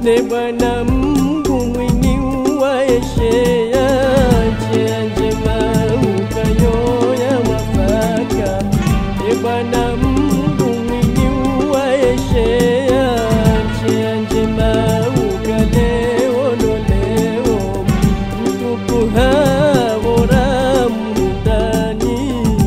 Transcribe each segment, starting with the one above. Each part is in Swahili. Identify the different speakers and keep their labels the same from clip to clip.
Speaker 1: ne Bwana Mungu mwini uwaeshea njia njema ukayoya mwafaka ne Bwana Mungu mwini uwaeshea njia njema ukaleololeo mtupu havora mundani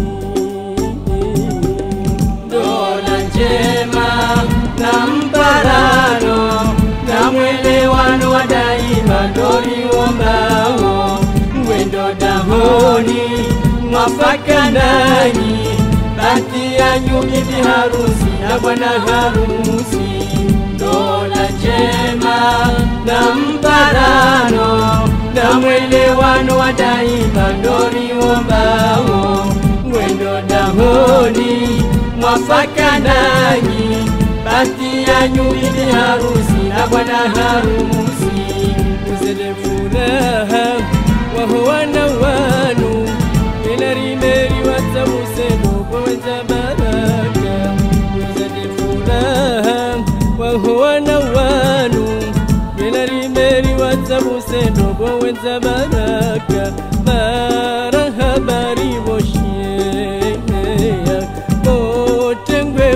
Speaker 2: Dola njema na mparano na mwelewano wa daima ndoriwombao mwendo dahoni mwafaka nanyi bati yanyu bibi harusi na bwana harusi Dola njema na mparano na mwelewano wa daima ndoriwombao mwendo dahoni mwafaka nanyi bati yanyu bibi harusi na bwana harusi
Speaker 1: uzele furaha waho wana wanu inarimeri watamuseno kwawenza baraka uzele furaha waho wana wanu inarimeri watamuseno kwawenza baraka barahabari boshieya botengwe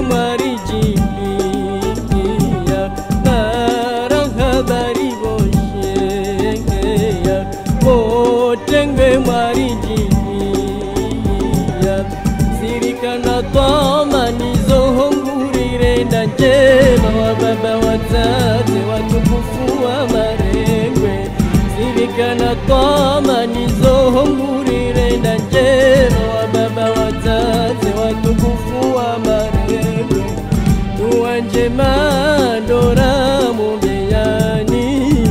Speaker 1: mwarijiliya barahabari bosheya botengwe mwarijiliya zirikana twamanizohongurire nda njema wa baba wazazi watukufu wa marengwe zirikana twamanizohongurire nda njema wa baba wazazi watukufu wa marengwe dua njema ndora mumeyani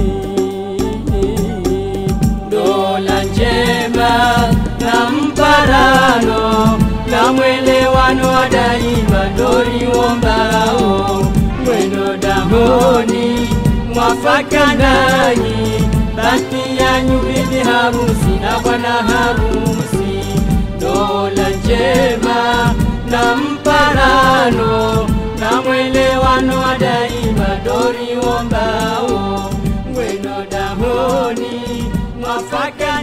Speaker 2: dola njema na mparano na mwelewano wa daima ndoriwombao mwendo dahoni mwafaka nanyi bati yanyu bibi harusi na bwana harusi dola njema na mparano na mwelewano wa daima ndoriwombao mwendo dahoni mwafaka